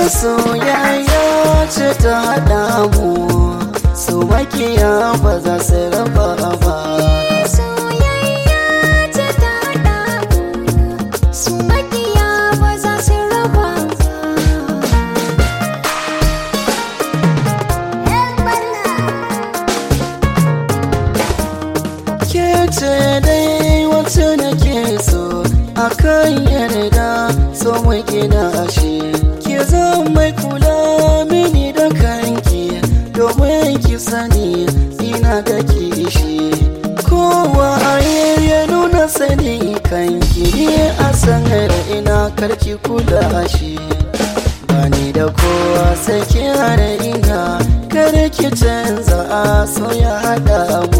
soyayya ce ta haɗa mu su makiya ba za su raba ba soyayya ce ta haɗa mu su makiya ba za su raba ke ce dai wacce nake so akan yarda so mu gina ashe ke zan mai kula mini da kanki domin ki sani ina da kishi kowa a ya nuna sani kanki ne a sanar ina karki kula shi bani da kowa sai ki hana ina kar ki canza a so ya haɗa mu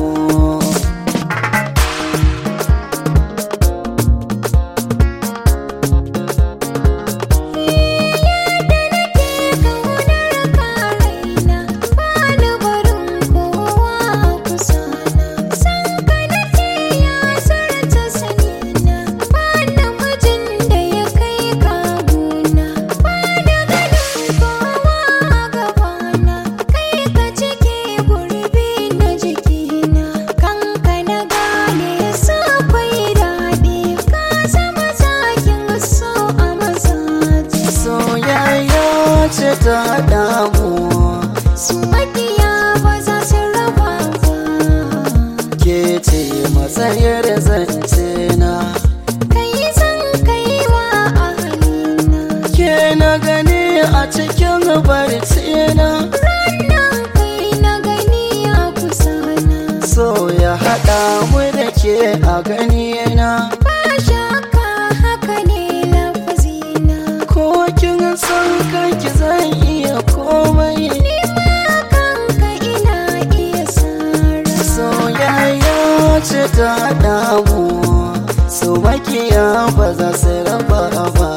soyayya ce ta haɗa mu Su makiya ba za su raba ba ke ce matsayar zance na kai zan kai wa ahalina ke na gani a cikin barci na ranar kai na gani a kusa na so ya haɗa mu da ke a gani na ba shakka haka ne lafazina ko kin san kanki zan iya komai ni ma kanka ina iya sara soyayya ce ta haɗa mu so makiya ba za su raba ba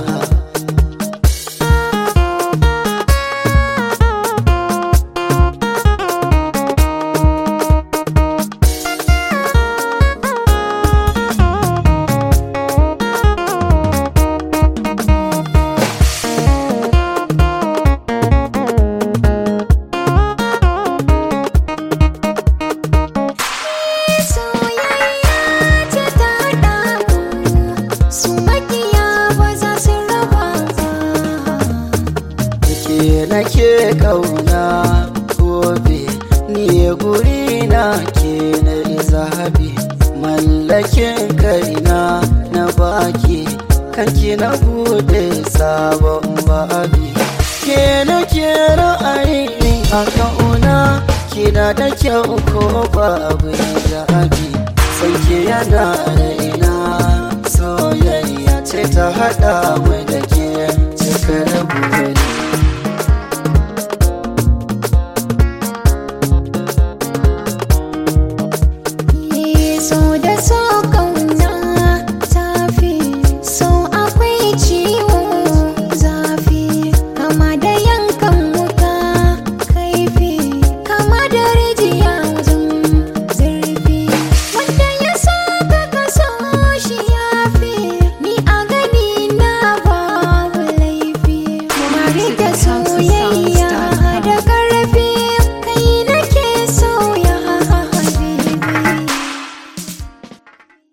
soyayya ce ta haɗa mu su makiya ba za su raba ba ke nake kauna gobe ni guri na ke na zahabi mallakin kaina na baki kanki na bude sabon babi ke nake ra'ayi a kauna kina da kyau ko babu jabi sai ke yana raina soyayya ce ta haɗa mu da